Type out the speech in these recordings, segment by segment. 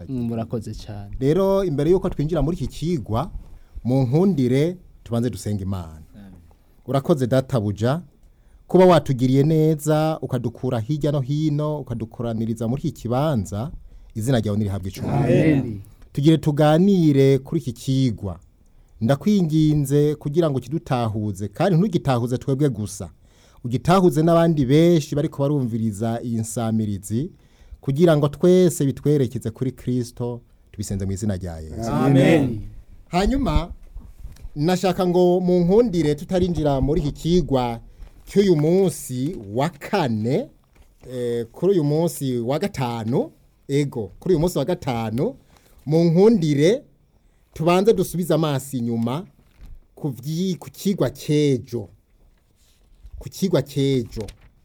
murakoze cyane rero imbere y'uko twinjira muri iki kigwa mu nkundire tubanze dusenga imana urakoze databuja kuba watugiriye neza ukadukura hirya no hino ukadukoraniriza muri iki kibanza izina ryawe nirihabwa icumi tugire tuganire kuri iki kigwa ndakwinginze kugira ngo kidutahuze kandi ntugitahuze twebwe gusa ugitahuze n'abandi benshi bari barumviriza iyi nsamirizi kugira ngo twese bitwerekeze kuri kirisito tubisenze mu izina rya yesu amen hanyuma nashaka ngo mu nkundire tutarinjira muri iki kigwa cy'uyu munsi wa kane eh, kuri uyu munsi wa gatanu ego kuri uyu munsi wa gatanu mu nkundire tubanze dusubize amaso inyuma ku vyi- ku kigwa cy'ejo ku kigwa cy'ejo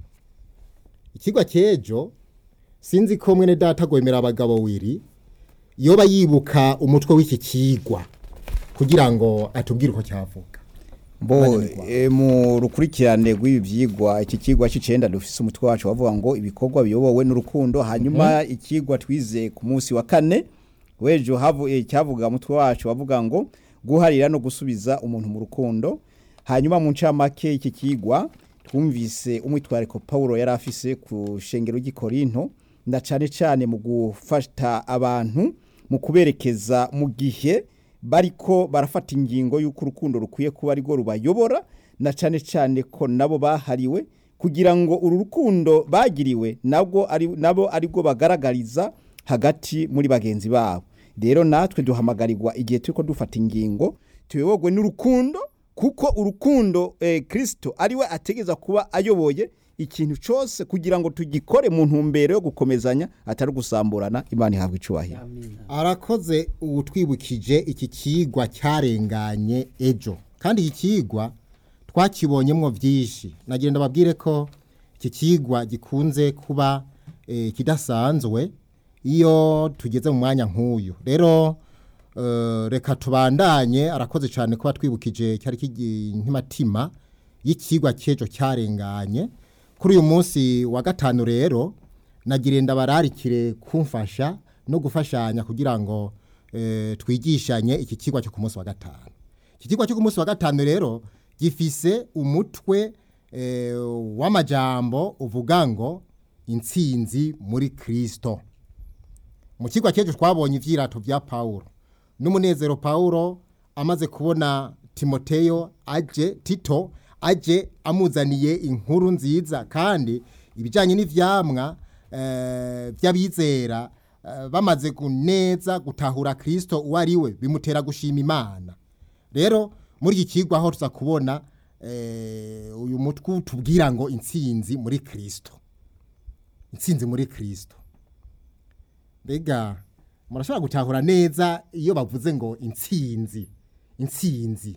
ikigwa cy'ejo sinzi ko mwene data gwemera abagabo wiri yoba yibuka umutwe w'iki kigwa kugira ngo atubwire uko cyavuga bo e, mu rukurikirane rw'ibi byigwa iki kigwa cy'icenda dufise umutwe wacu wavuga ngo ibikorwa biyobowe n'urukundo hanyuma ikigwa twize ku munsi wa kane wejo havu e, cyavuga umutwe wacu wavuga ngo guharira no gusubiza umuntu mu rukundo hanyuma mu ncamake iki kigwa twumvise umwitwariko Paulo yari afise ku shengero ry'Ikorinto na cane cane mu gufata abantu mu kuberekeza mu gihe bariko barafata ingingo y'uko urukundo rukwiye kuba ari rwo rubayobora na cane cane ko nabo bahariwe kugira ngo uru rukundo bagiriwe nabwo ari nabo ari rwo bagaragariza hagati muri bagenzi babo rero natwe duhamagarirwa igihe turiko dufata ingingo tuyobogwe n'urukundo kuko urukundo eh, Kristo ariwe ategeza kuba ayoboye ikintu cyose kugira ngo tugikore mu ntumbero yo gukomezanya atari gusamburana imana ihabwa icubahiro arakoze uwutwibukije iki kigwa cyarenganye ejo kandi iki kigwa twakibonyemo byinshi nagira ndababwire ko iki kigwa gikunze kuba eh, kidasanzwe iyo tugeze mu mwanya nk'uyu rero eh, reka tubandanye arakoze cyane kuba twibukije cyari nk'imatima y'ikigwa cy'ejo cyarenganye kuri uyu munsi wa gatanu rero nagira ndabararikire kumfasha no gufashanya kugira ngo eh, twigishanye iki kigwa cyo ku munsi wa gatanu iki kigwa cyo ku munsi wa gatanu rero gifise umutwe eh, w'amajambo uvuga ngo intsinzi muri kirisito mu kigwa cy'ejo twabonye ibyirato bya pawulo n'umunezero pawulo amaze kubona timoteyo aje tito aje amuzaniye inkuru nziza kandi ibijyanye n'ivyamwa eh, by'abizera eh, bamaze kuneza gutahura kirisito uwo ari we bimutera gushima imana rero muri iki kigwa aho tuza kubona eh, uyu mutwe tubwira ngo intsinzi muri kirisito intsinzi muri kirisito mbega murashobora gutahura neza iyo bavuze ngo intsinzi intsinzi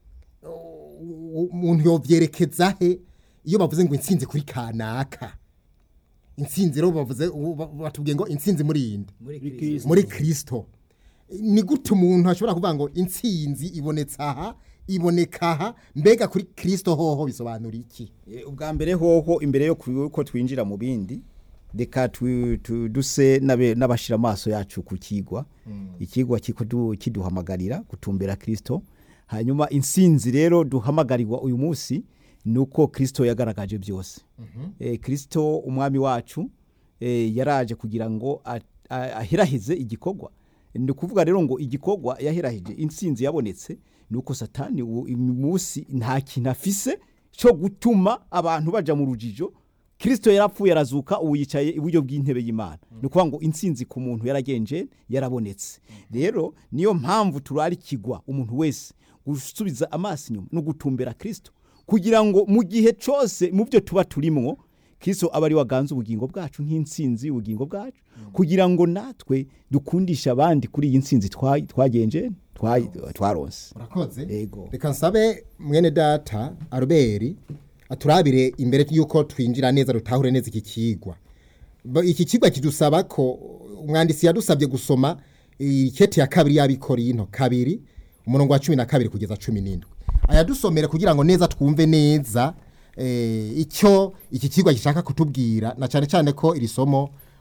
U- umuntu yovyerekeza he iyo bavuze ngo intsinzi kuri kanaka intsinzi rero bavuze ubu ba- batubwiye ngo intsinzi muri inde muri kirisito ni gute umuntu ashobora kuvuga ngo intsinzi ibonetse aha iboneka aha mbega kuri kirisito hoho bisobanura iki E, ubwa mbere hoho imbere yo ku- ko twinjira mu bindi reka tu- tu- duse n'abe- n'abashira amaso yacu ku kigwa ikigwa kiko du- kiduhamagarira gutumbera kirisito hanyuma insinzi rero duhamagarirwa uyu munsi ni uko kirisito yagaragaje byose Eh, kirisito umwami wacu eh, yaraje kugira ngo a- a- aherahize igikorwa ni ukuvuga rero ngo igikorwa yahirahije intsinzi yabonetse ni uko satani ubu uyu munsi nta kintu afise cyo gutuma abantu baja mu rujijo kirisito yarapfuye arazuka ubu yicaye iburyo bw'intebe y'imana ni ukuvuga ngo intsinzi ku muntu yaragenje yarabonetse rero niyo mpamvu turarikigwa umuntu wese gusubiza amaso inyuma no gutumbera kirisito kugira ngo mu gihe cyose mu byo tuba turimwo kirisito aba ari waganze ubugingo bwacu nk'intsinzi y'ubugingo bwacu kugira ngo natwe dukundishe abandi kuri iyi ntsinzi twa- twagenje twa- twaronse urakoze Yego. reka nsabe mwene data aruberi aturabire imbere y'uko twinjira neza dutahure neza iki kigwa Ba- iki kigwa kidusaba ko umwanditsi yadusabye gusoma ikete ya kabiri y'abikorinto kabiri umurongo wa cumi na kabiri kugeza cumi n'indwi ayadusomere kugira ngo neza twumve neza eh, icyo iki kigwa gishaka kutubwira na cyane cyane ko iri somo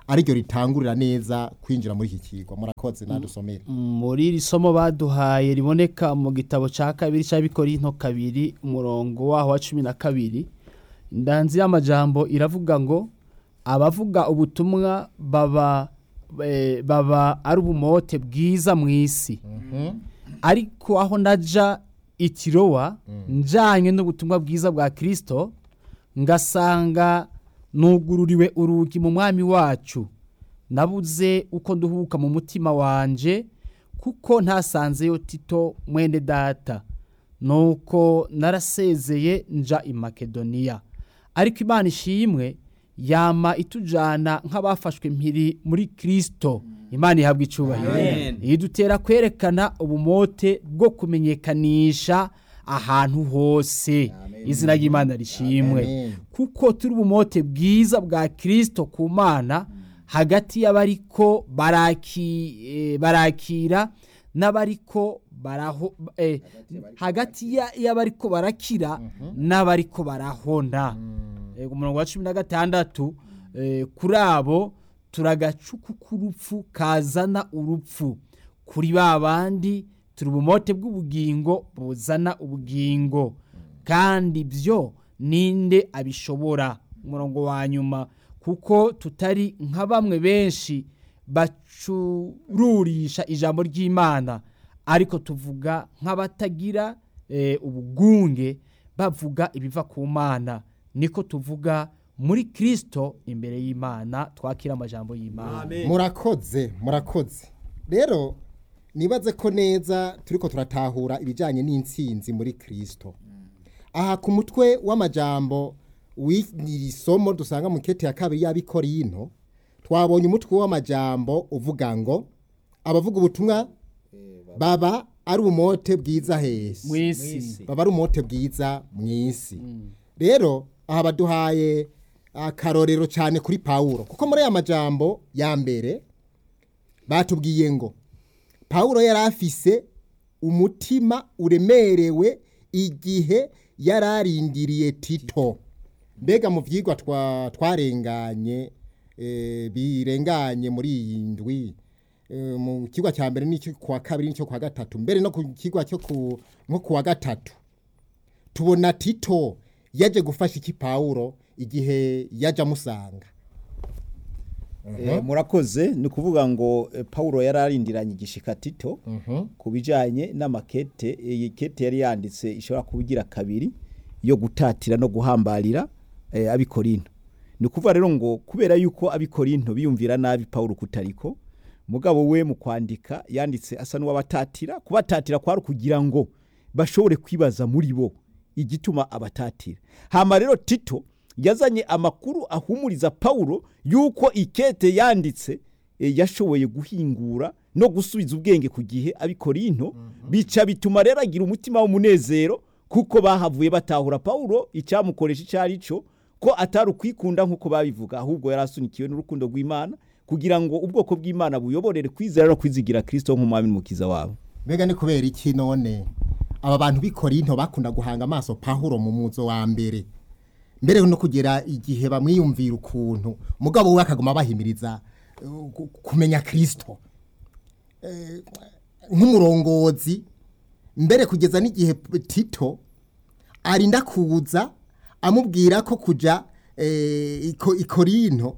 ariryo ritangurira neza kwinjira muri iki kigwa murakoze nadusomere muri iri somo baduhaye riboneka mu gitabo cya kabiri cy'abikorinto kabiri umurongo waho wa cumi na kabiri indanzi y'amajambo iravuga ngo abavuga ubutumwa baba eh, baba ari ubumote bwiza mu isi ariko aho naja itirowa njanye n'ubutumwa bwiza bwa kirisito ngasanga nugururiwe urugi mu mwami wacu nabuze uko nduhuka mu mutima wanje kuko ntasanzeyo tito mwene data nuko narasezeye nja i makedoniya ariko imana ishimwe yama itujana nk'abafashwe mpiri muri kirisito imana ihabwa icubahiro Amen. idutera kwerekana ubumote bwo kumenyekanisha ahantu hose izina ry'imana rishimwe Amen. kuko turi ubumote bwiza bwa kirisito ku mana hagati y'abariko baraki, eh, barakira n'abariko baraho eh, hagati ya- y'abariko barakira n'abariko barahona Eh, ku murongo wa cumi na gatandatu eh, kuri abo turagacuku k'urupfu kazana urupfu kuri ba bandi turi ubumote bw'ubugingo buzana ubugingo kandi byo ninde abishobora umurongo wa nyuma kuko tutari nka bamwe benshi bacururisha ijambo ry'imana ariko tuvuga nk'abatagira eh, ubugunge bavuga ibiva ku mana niko tuvuga muri kirisito imbere y'imana twakira amajambo y'imana murakoze murakoze rero nibaze ko neza turiko turatahura ibijyanye n'intsinzi muri kirisito aha ku mutwe w'amajambo w'iri somo dusanga mu kete ya kabiri y'abikorino twabonye umutwe w'amajambo uvuga ngo abavuga ubutumwa baba ari ubumote bwiza hesi mu isi baba ari umuti bwiza mu isi rero aha baduhaye akarorero cyane kuri pawuro kuko muri aya majambo ya mbere batubwiye ngo pawuro yari afise umutima uremerewe igihe yari arindiriye tito mbega mu byigwa twa- twarenganye eh, birenganye muri iyi ndwi eh, mu kigwa cya mbere n'icyo kuwa kabiri n'icyo kuwa gatatu mbere no ku kigwa cyo ku nko kuwa gatatu tubona tito yaje gufasha iki pawuro igihe yaje amusanga Eh, murakoze ni ukuvuga ngo eh, paulo yari arindiranye igishika tito ku bijyanye n'amakete iyi kete yari yanditse ishobora kuba igira kabiri yo gutatira no guhambarira eh, abikorinto ni ukuvuga rero ngo kubera yuko abikorinto biyumvira nabi paulo kutariko mugabo we mu kwandika yanditse asa n'uwabatatira kubatatira kwari ukugira ngo bashobore kwibaza muri bo igituma abatatira hama rero tito yazanye amakuru ahumuriza paulo yuko ikete yanditse e, yashoboye guhingura no gusubiza ubwenge ku gihe abikorinto bica bituma rero agira umutima w'umunezero kuko bahavuye batahura paulo icyamukoresha icyo ari cyo ko atari ukwikunda nk'uko babivuga ahubwo yari asunikiwe n'urukundo rw'imana kugira ngo ubwoko bw'imana buyoborere kwizera no kwizigira kirisito nk'umwami n'umukiza wabo mbega ni kubera iki none aba bantu b'ikorinto bakunda guhanga amaso pahuro mu muzo wa mbere mbere no kugera igihe bamwiyumvira ukuntu mugabo we akaguma bahimiriza eh, ku- kumenya kirisito Eh, nk'umurongozi mbere kugeza n'igihe tito arinda kuza amubwira ko kujya eh, iko- ikorinto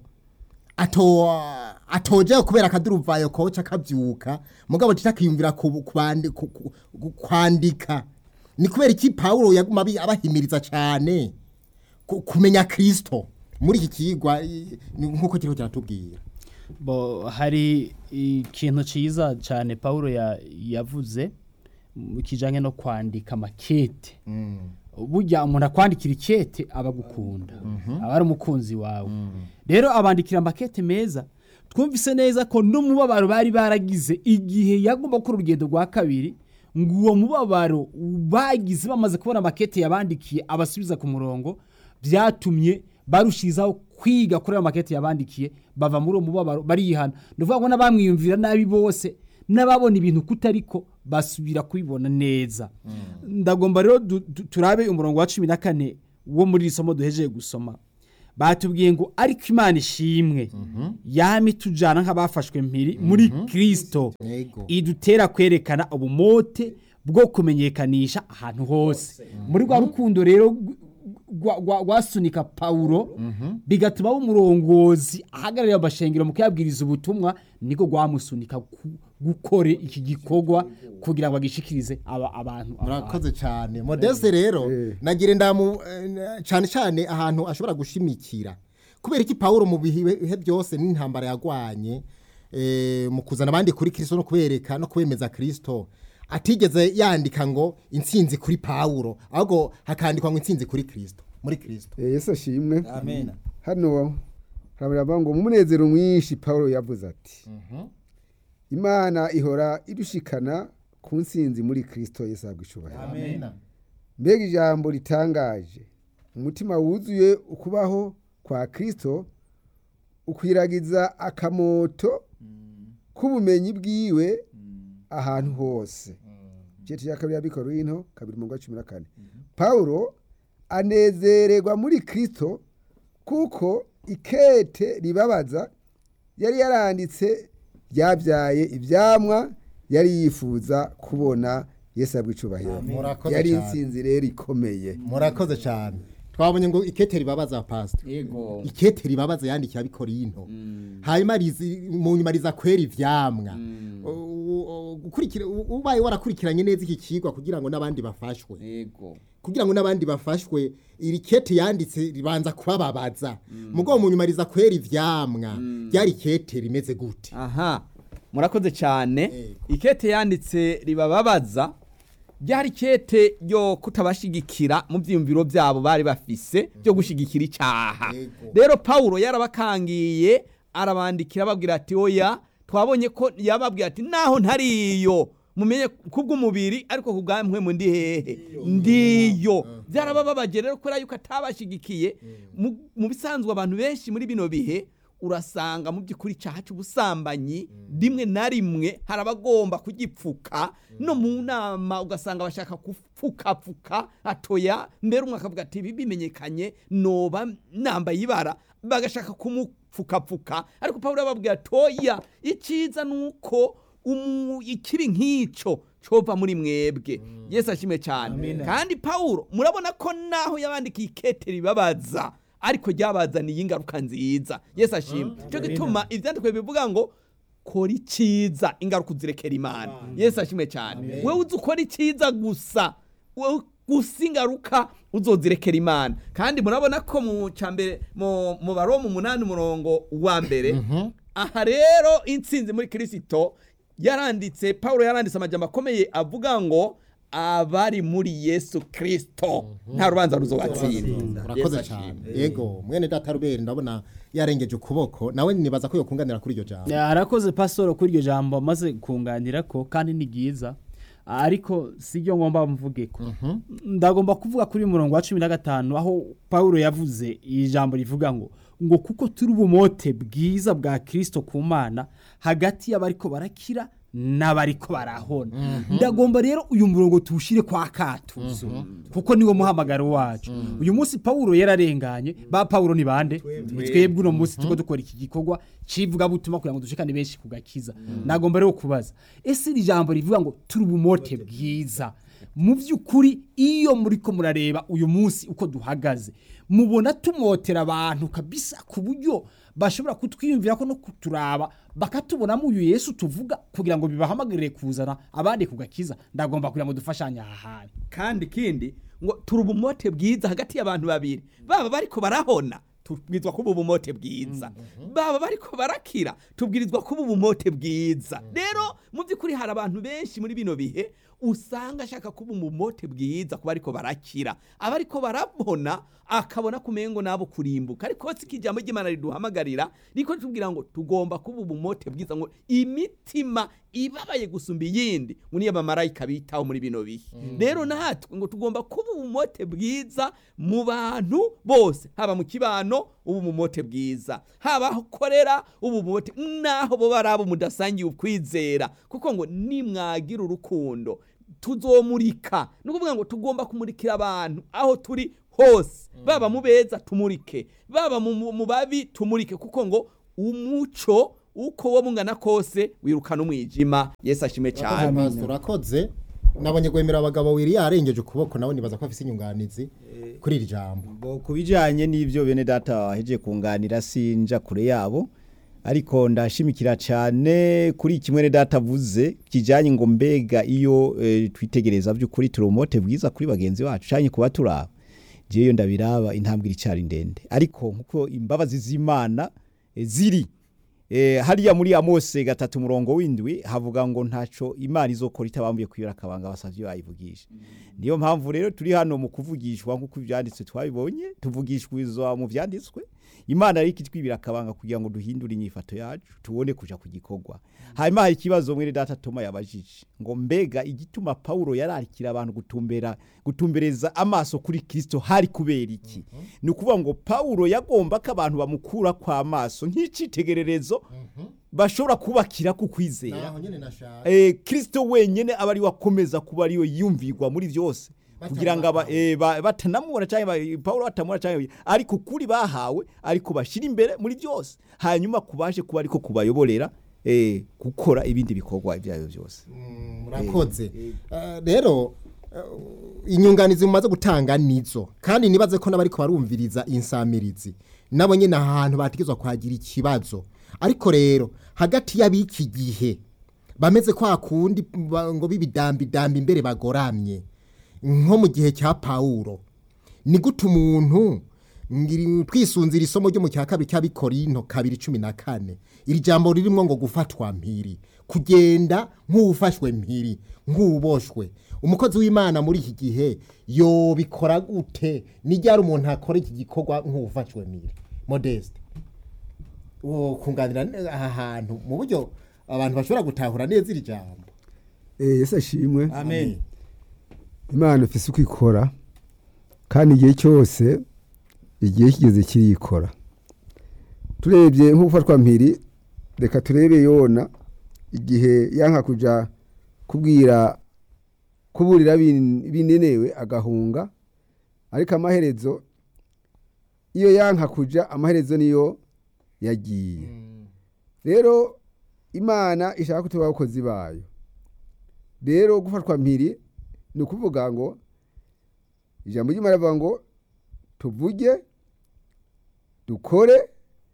ato atoje kubera akaduruvayo koca akabyuka mugabo titakiyumvira ku- kubandi- ku- ku- ku- kwandika ni kubera iki Paulo yaguma abi- abahimiriza cyane ku- kumenya Kristo muri iki kigwa i- ni nkuko kiriko kiratubwira bo hari ikintu cyiza cyane paul ya- yavuze mu kijyanye no kwandika makete burya umuntu akwandikira ikete aba agukunda aba ari umukunzi wawe rero abandikira amakete meza twumvise neza ko n'umubabaro bari baragize igihe yagomba gukora urugendo rwa kabiri ngo uwo mubabaro bagize bamaze kubona amakete yabandikiye abasubiza ku murongo byatumye barushirizaho kwiga kuri ayo makete yabandikiye bava muri uwo mubabaro barihana ni ukuvuga ngo n'abamwiyumvira nabi bose n'ababona ibintu kutariko basubira kubibona neza ndagomba rero du- du- turabe umurongo wa cumi na kane wo muri iri somo duhejeje gusoma batubwiye ngo ariko imana ishimwe yama itujana nk'abafashwe mpiri muri kirisito Yego. idutera kwerekana ubumote bwo kumenyekanisha ahantu hose muri rwa rukundo rero rwa- rwa- rwasunika pawulo bigatuma aba umurongozi ahagararira amashengero mu kuyabwiriza ubutumwa niko rwamusunika ku- gukora iki gikorwa kugira ngo agishikirize aba- abantu murakoze cyane modeste rero nagira ndamu eh, cyane cyane ahantu ashobora gushimikira kubera iki pawulo mu bihe byose n'intambara yagwanye eh, mu kuzana abandi kuri kirisito no kubereka no kubemeza kirisito atigeze yandika ngo intsinzi kuri pawulo ahubwo hakandikwa ngo intsinzi kuri kirisito muri kirisito Eh, yesu ashimwe amen hano haravuga ngo mu munezero mwinshi paul yavuze ati imana ihora idushikana ku nsinzi muri kirisito yesu ahabwa icyubahiro mbega ijambo ritangaje umutima wuzuye ukubaho kwa kirisito ukwiragiza akamoto k'ubumenyi bwiwe ahantu hose igice cya kabiri y'abikoro y'into kabiri mu cumi na kane paul anezererwa muri kirisito kuko ikete ribabaza yari yaranditse ryabyaye ibyamwa yari yifuza kubona yesu abwicubahiro Murakoze yari cyane. insinzi rero ikomeye murakoze cyane twabonye ngo ikete ribabaza pastor yego ikete ribabaza yandikiye abikorinto hanyuma rizi- mu nyuma riza kwera ivyamwa U- u- gukurikira u- ubaye warakurikiranye neza iki kigwa kugira ngo n'abandi bafashwe yego kugira ngo n'abandi bafashwe iri kete yanditse ribanza kubababaza mugo mu nyuma riza kwera ivyamwa ryari kete rimeze gute aha murakoze cyane Yego. ikete yanditse ribababaza ryari ikete ryo kutabashigikira mu byiyumviro byabo bari bafise byo gushyigikira icyaha Yego. rero pawulo yarabakangiye arabandikira ababwira ati oya twabonye ko yababwira ati naho ntariyo mumenye kubw'umubiri ariko ku bwa mpwemu ndi hehe ndiyo byarabababaje rero kubera yuko atabashyigikiye Mu- mu bisanzwe abantu benshi muri bino bihe urasanga mu by'ukuri icyaha cy'ubusambanyi rimwe na rimwe hari abagomba kugipfuka no mu nama ugasanga bashaka gupfukapfuka atoya mbere umwe akavuga ati ibi bimenyekanye noba nambaye ibara bagashaka kumupfukapfuka ariko pawulo yababwira ati oya icyiza ni uko umu- ikibi nk'icyo cova muri mwebwe yesu ashimwe cyane kandi pawulo murabona ko naho yabandikiye ikete ribabaza ariko ryabazaniye ingaruka nziza yesu ashimwe cyo gituma ibyandikwe bivuga ngo kora icyiza ingaruka uzirekera imana yesu ashimwe cyane wowe uzi ukora icyiza gusa wowe gusa ingaruka uzozirekera imana kandi murabona ko mu cyambere mu mu baromu umunani umurongo wa mbere aha rero intsinzi muri kirisito yaranditse paul yaranditse amajambo akomeye avuga ngo abari muri yesu kirisito nta rubanza ruzobatsinda urakoze cyane yego mwene data ruberi ndabona yarengeje ukuboko nawe nibaza ko yokunganira kuri iryo jambo arakoze pasoro kuri iryo jambo amaze kunganira ko kandi ni byiza ariko si ryo ngomba mvuge ko ndagomba kuvuga kuri murongo wa cumi na gatanu aho paul yavuze iri jambo rivuga ngo ngo kuko turi ubumote bwiza bwa kirisito ku mana hagati y'abariko barakira n'abariko barahona ndagomba rero uyu murongo tuwushyire kwa katuzo kuko niwo muhamagaro wacu uyu munsi pawulo yararenganye ba pawulo ni bande ni twebwe uno munsi tuko dukora iki gikorwa civugabutumwa kugira ngo dushikane benshi ku gakiza nagomba rero kubaza ese iri jambo rivuga ngo turi ubumote bwiza mu by'ukuri iyo muri ko murareba uyu munsi uko duhagaze mubona tumotera abantu kabisa ku buryo bashobora kutwiyumvira ko no kuturaba bakatubonamo uyu yesu tuvuga kugira ngo bibahamagarire kuzana abandi ku gakiza ndagomba kugira ngo dufashanye aha hantu kandi ikindi ngo turi ubumote bwiza hagati y'abantu babiri baba bariko barahona tubwirizwa kuba ubumote bwiza baba bariko barakira tubwirizwa kuba ubumote bwiza rero mu by'ukuri hari abantu benshi muri bino bihe usanga ashaka kuba umumote bwiza kuba ariko barakira abariko barabona akabona kumengo nabo kurimbuka ariko si kijambo ry'Imana riduhamagarira riko tubwira ngo tugomba kuba ubumote bwiza ngo imitima ibabaye gusumba iyindi ngo niyo abamarayika bitaho muri bino bihe rero natwe ngo tugomba kuba ubumote bwiza mu bantu bose haba mu kibano ubu umumote bwiza haba aho ukorera ubu umumote naho bo bari abo mudasangiye ukwizera kuko ngo nimwagira urukundo tuzomurika ni ukuvuga ngo tugomba kumurikira abantu aho turi hose baba mu beza tumurike baba mu- mu mu babi tumurike kuko ngo umuco uko wo mungana kose wirukana umwijima yesu ashime cyane Pastor, urakoze nabonye gwemera abagabo wiri yarengeje ukuboko nawe nibaza ko afise inyunganizi kuri iri jambo Bo ku bijyanye n'ibyo bene data waheje kunganira sinja kure yabo ariko ndashimikira cyane kuri kimwe ne data avuze kijyanye ngo mbega iyo eh, twitegereza by'ukuri turi umumote bwiza kuri bagenzi bacu cyane kuba turaba ngewe ndabiraba intambwe iricyari ndende ariko nkuko imbabazi z'imana eh, ziri Eh, hariya muri Amose gatatu murongo w'indwi havuga ngo ntaco Imana izokora itabambuye kwibera akabanga basavye bayivugisha niyo mpamvu rero turi hano mu kuvugishwa nk'uko ivyanditswe twabibonye tuvugishwa mu vyanditswe Imana ariko itwibira akabanga kugira ngo duhindure inyifato yacu tubone kuja ku gikorwa hanyuma hari ikibazo mwene data Toma yabajije ngo mbega igituma Paulo yararikira abantu gutumbera gutumbereza amaso kuri Kristo hari kubera iki ni ukuvuga ngo Paulo yagomba ko abantu bamukura kwa maso nk'icitegererezo bashobora kubakira ku kwizera naho nyene nashaka eh, Kristo wenyene aba ari wakomeza kuba ariyo yumvirwa muri byose kugira ngo aba- eh, ba- batanamubona cyangwa ba- Paulo batamubona cyangwa ariko kuri bahawe ariko bashira imbere muri byose hanyuma kubaje kuba ariko kubayoborera eh, gukora ibindi bikorwa ibyo ari byo byose murakoze Eh, rero eh, inyunganizi mumaze gutanga nizo kandi nibaze ko n'abariko barumviriza insamirizi nabo nyene ahantu bategezwa kwagira ikibazo ariko rero hagati y'abiki gihe bameze kwa kundi ba- ngo bibidambidambi imbere bagoramye nko mu gihe cya Paulo ni gute umuntu ngiri twisunzira isomo ryo mu cya kabiri cy'abikorinto kabiri cumi na kane iri jambo ririmo ngo gufatwa mpiri kugenda nk'uwufashwe mpiri nk'uwuboshwe umukozi w'imana muri iki gihe yobikora gute nijyara umuntu akora iki gikorwa nk'uwufashwe mpiri modeste uwo kunganira ne- aha hantu mu buryo abantu bashobora gutahura neza iri jambo Eh, yesu ashimwe amen imana ifise uko ikora kandi igihe cyose igihe kigeze kirikora turebye nko gufatwa mpiri reka turebe yona igihe yanka kuja kubwira kuburira bin- binenewe agahunga ariko amaherezo iyo yanka kuja amaherezo niyo yagiye rero imana ishaka ko tuba abakozi bayo rero gufatwa mpiri ni ukuvuga ngo ijambo ry'imana rivuga ngo tuvuge dukore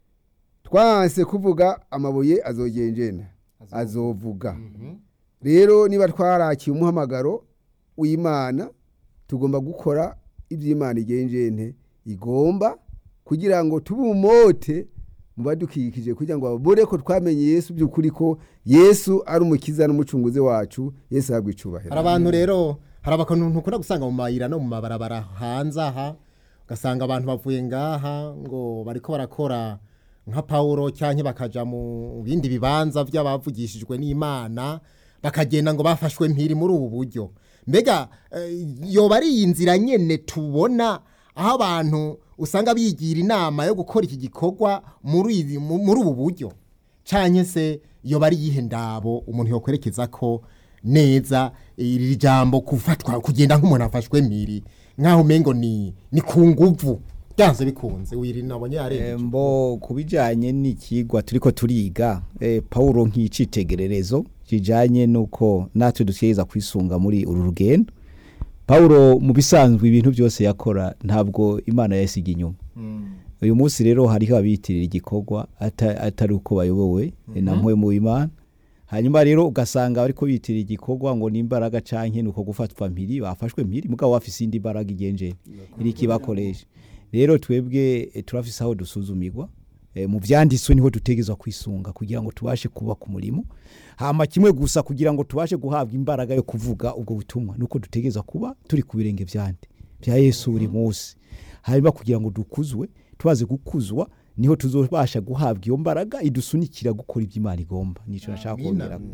twanse kuvuga amabuye azogenjena azovuga rero niba twarakiye umuhamagaro w'imana tugomba gukora iby'imana igenjene igomba kugira ngo tube umumote mu badukikije kugira ngo babone ko twamenye yesu by'ukuri ko yesu ari umukiza n'umucunguzi wacu yesu ahabwa icubahiro hari abantu rero hari abantu ntukunda gusanga mu mayira no mu mabarabara hanze aha ugasanga abantu bavuye ngaha ngo bariko barakora nka pawulo cyangwa bakaja mu bindi bibanza by'abavugishijwe n'imana bakagenda ngo bafashwe mpiri muri ubu buryo mbega eh, yoba ari iyi nzira nyene tubona aho abantu usanga bigira inama yo gukora iki gikorwa muri ibi- mu- muri ubu buryo cyane se yoba ari yihe ndabo umuntu yokwerekeza ko neza iri jambo gufatwa kugenda nk'umuntu afashwe miri nkaho umengo ni ni ku nguvu byanze bikunze wiri nabonye yarengeje mbo ku bijyanye n'ikigwa turi ko turiga eh, Paulo nk'icitegererezo kijyanye n'uko natwe dutegereza kwisunga muri uru rugendo Paulo mu bisanzwe ibintu byose yakora ntabwo imana yasiga inyuma uyu munsi rero hariho abiyitirira igikorwa ata- atari uko bayobowe na mwe mu imana hanyuma rero ugasanga bariko biyitirira igikorwa ngo ni imbaraga canke ni uko gufatwa mpiri bafashwe mpiri mugabo bafise indi mbaraga igenje iriko ibakoresha rero twebwe eh, turafise aho dusuzumirwa eh, mu vyanditswe niho dutegezwa kwisunga kugira ngo tubashe kuba ku murimo hama kimwe gusa kugira ngo tubashe guhabwa imbaraga yo kuvuga ubwo butumwa nuko dutegezwa kuba turi ku birenge vyande vya yesu buri munsi hanyuma kugira ngo dukuzwe tubaze gukuzwa niho tuzobasha guhabwa iyo mbaraga idusunikira gukora ibyo imana igomba nico nashaka Amina. kongera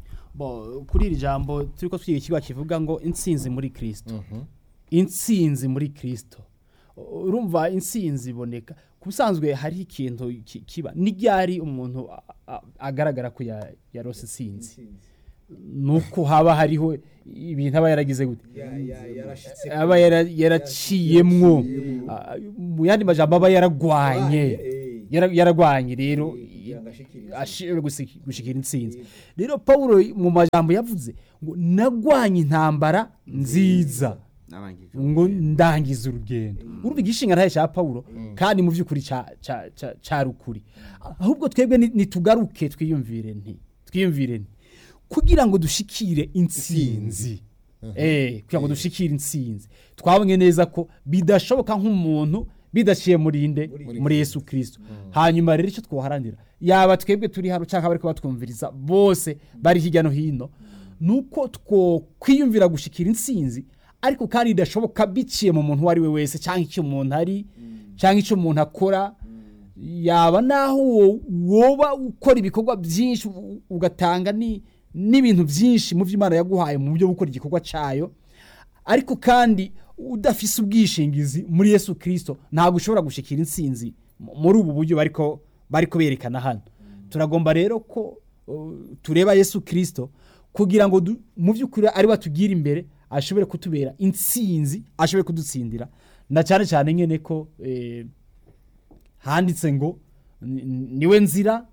bo kuri iri jambo turi ko twiga ikigo kivuga ngo intsinzi muri kirisito intsinzi muri kirisito urumva intsinzi iboneka ku busanzwe hariho ikintu ki- kiba n'iryari umuntu a- a- agaragara ko ya- yarose intsinzi nuko haba hariho ibintu aba yaragize gute aba yara- yaraciyemwo Ah, mu yandi majambo aba yaragwanye Yara- yaragwanye rero ashobora gusi- gushikira intsinzi rero pawulo mu majambo yavuze ngo nagwanye intambara nziza ngo ndangiza urugendo urumva igishinga ntaye cya pawulo kandi mu by'ukuri ca- ca- ca- cari ukuri ahubwo twebwe ni- nitugaruke twiyumvire nti twiyumvire nti kugira ngo dushikire intsinzi eh kugira ngo dushikire intsinzi twabonye neza ko bidashoboka nk'umuntu bidaciye muri inde muri Yesu Kristo hanyuma rero icyo twoharanira yaba twebwe turi hano cyangwa bari batwumviriza bose bari hirya no hino nuko two kwiyumvira gushikira intsinzi ariko kandi bidashoboka biciye mu muntu uwo ari we wese cyangwa icyo umuntu ari cyangwa icyo umuntu akora yaba naho wo- woba ukora ibikorwa byinshi u- ugatanga ni- n'ibintu byinshi mu byo Imana yaguhaye mu buryo bwo gukora igikorwa cyayo ariko kandi udafise ubwishingizi muri Yesu Kristo ntabwo ushobora gushikira intsinzi mu- muri ubu buryo bariko bariko berekana hano turagomba rero ko uh, tureba Yesu Kristo kugira ngo du- mu by'ukuri ari batugira imbere ashobore kutubera intsinzi ashobore kudutsindira na cyane cyane nyene ko eh, handitse ngo ni- niwe nzira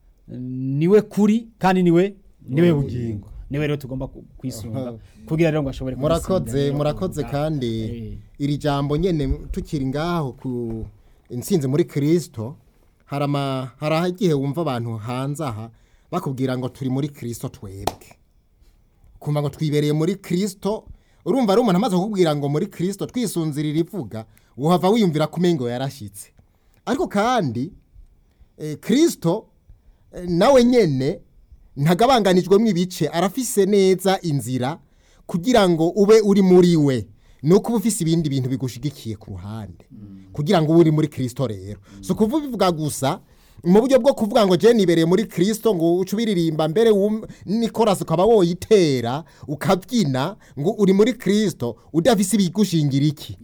niwe kuri kandi niwe niwe bugingo niwe rero tugomba ku- kwisunga kugira rero ngo ashobore murakoze kudutsindira. murakoze kandi Eh. iri jambo nyene tukiri ngaho ku intsinzi muri kirisito hari ama- hari igihe wumva abantu hanze aha bakubwira ngo turi muri kirisito twebwe kumva ngo twibereye muri kirisito urumva ari umuntu amaze kukubwira ngo muri kirisito twisunzirira ivuga uhava wiyumvira ko umengo yarashyitse ariko kandi eh, kirisito eh, nawe nyene ntagabanganijwemo ibice arafise neza inzira kugira ngo ube uri muri we nuko uba ufise ibindi bintu bigushigikiye ku ruhande kugira ngo ube uri muri kirisito rero si ukuvuga gusa mu buryo bwo kuvuga ngo jeni ibereye muri kirisito ngo uce ubiririmba mbere wum- nikorasi ukaba woyitera ukabyina ngo uri muri kirisito udafise ibigushingira iki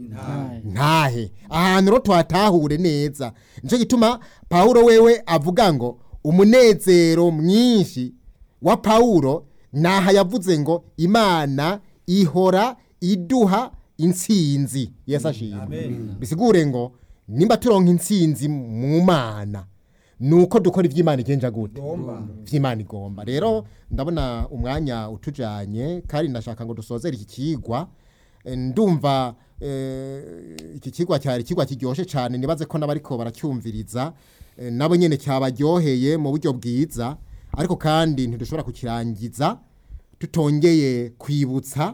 ntahe ahantu rero tuhatahure neza nicyo gituma pawulo wewe avuga ngo umunezero mwinshi wa pawulo naha yavuze ngo imana ihora iduha intsinzi yesu ashimwe bisigure ngo nimba turonka intsinzi mu mana nuko dukora iby'imana igenja gute iby'imana igomba rero ndabona umwanya utujanye kandi ndashaka ngo dusozere iki kigwa Eh, ndumva eh, iki kigwa cyari ikigwa kiryoshye cyane nibaze ko n'abariko baracyumviriza eh, nabo nyene cyabaryoheye mu buryo bwiza ariko kandi ntidushobora kukirangiza tutongeye kwibutsa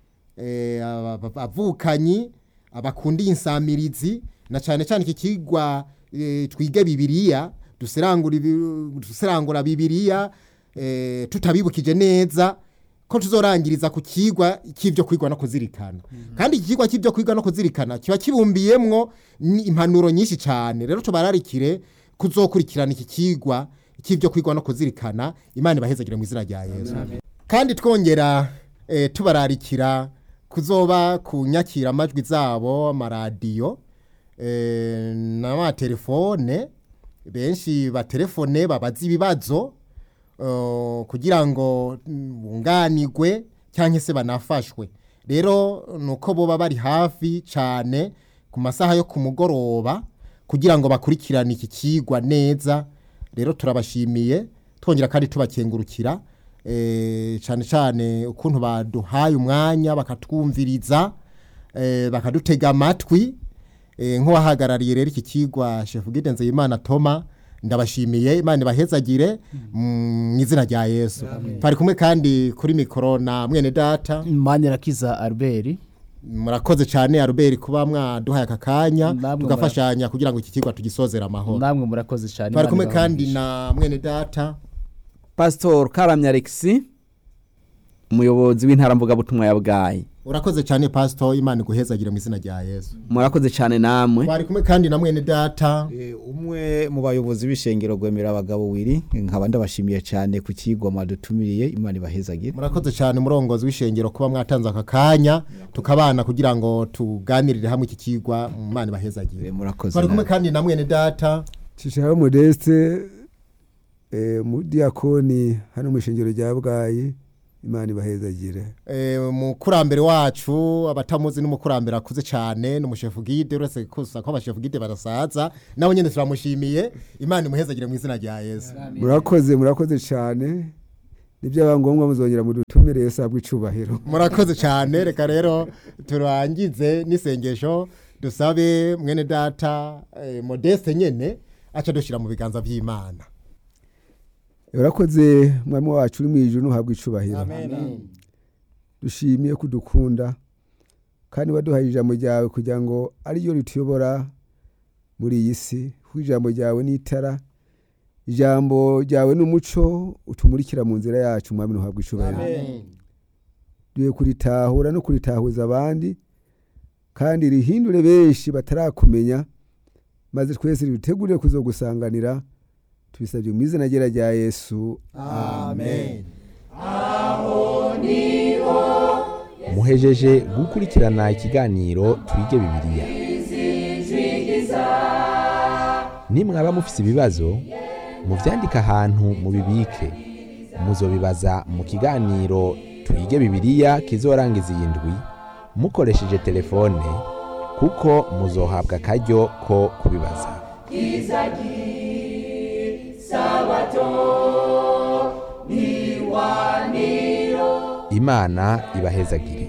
eh, aba- aba- abavukanyi abakundiye insamirizi na cyane cyane iki kigwa eh, twige bibiliya duserangura ibi- duserangura bibiliya eh, tutabibukije neza ko tuzorangiriza ku kigwa cy'ibyo kwigwa no kuzirikana kandi iki kigwa cy'ibyo kwigwa no kuzirikana kiba kibumbiyemwo ni impanuro nyinshi cyane rero tubararikire kuzokurikirana iki kigwa cy'ibyo kwigwa no kuzirikana imana ibahezagire mu izina rya yesu kandi twongera eh, tubararikira kuzoba ku nyakiramajwi zabo amaradiyo eh, n'amatelefone benshi batelefone babaza ibibazo eh, kugira ngo mm, bunganirwe cyangwa se banafashwe rero ni uko boba bari hafi cyane ku masaha yo ku mugoroba kugira ngo bakurikirane iki kigwa neza rero turabashimiye twongera kandi tubakengurukira eh, cyane cyane ukuntu baduhaye umwanya bakatwumviriza eh, bakadutega amatwi eh, nk'uwahagarariye rero iki kigwa chef Guide Nzeyimana Toma ndabashimiye imana ibahezagire mu izina rya yesu twari kumwe kandi kuri mikoro na mwene data manirakiza albert murakoze cyane aruberi kuba mwaduhaye aka kanya Namwe tugafashanya kugira ngo iki kigwa tugisozere amahoro namwe murakoze cyane twari kumwe Imana kandi ibahe na mwene data pasitori karamya alexi umuyobozi w'intara mvugabutumwa ya bwayi urakoze cyane pasito imana iguhezagire mu izina rya yesu murakoze cyane namwe twari kumwe kandi na mwene data Eh, umwe mu bayobozi b'ishengero rwemera abagabo wiri nkaba ndabashimiye cyane ku kigwa mwadutumiriye imana ibahezagire murakoze cyane umurongozi w'ishengero kuba mwatanze aka kanya tukabana kugira ngo tuganirire hamwe iki kigwa mu mana ibahezagire Eh, murakoze twari kumwe namwe. kandi na mwene data cishaho modeste eh, mu diakoni hano mu ishengero rya bwayi imana ibahezagire Eh, umukurambere wacu abatamuzi n'umukurambere akuze cyane n'umushefu gide uretse kusa ko abashefu gide barasaza nawe nyine turamushimiye imana imuhezagire mu izina rya yesu murakoze murakoze cyane nibyaba ngombwa muzongera mudutumire yesu ahabwe icubahiro murakoze cyane reka rero turangize n'isengesho dusabe mwene data eh, modeste nyene aca dushyira mu biganza by'imana urakoze mwami wacu uri mu ijuru ntuhabwe icubahiro dushimiye kudukunda kandi waduhaye ijambo ryawe kugira ngo ariryo rituyobora muri iyi si kuko ijambo ryawe ni itara ijambo ryawe ni umuco utumurikira mu nzira yacu mwami ntuhabwe icubahiro duhe kuritahura no kuritahuza abandi kandi rihindure benshi batarakumenya maze twese ridutegurire kuzogusanganira tubisabye mu izina ryera rya yesu amen muhejeje gukurikirana ikiganiro twige bibiliya nimwaba mufise ibibazo muvyandike ahantu mubibike muzobibaza mu kiganiro twige bibiliya kizorangiza iyi ndwi mukoresheje telefone kuko muzohabwa akaryo ko kubibaza imana ibahezagire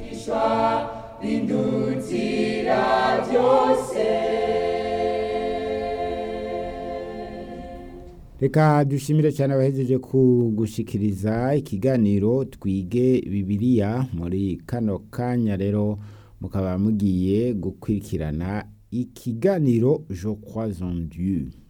reka dushimire cyane abahejeje kugushikiriza ikiganiro twige bibiliya muri kano kanya rero mukaba mugiye gukurikirana ikiganiro je crois en dieu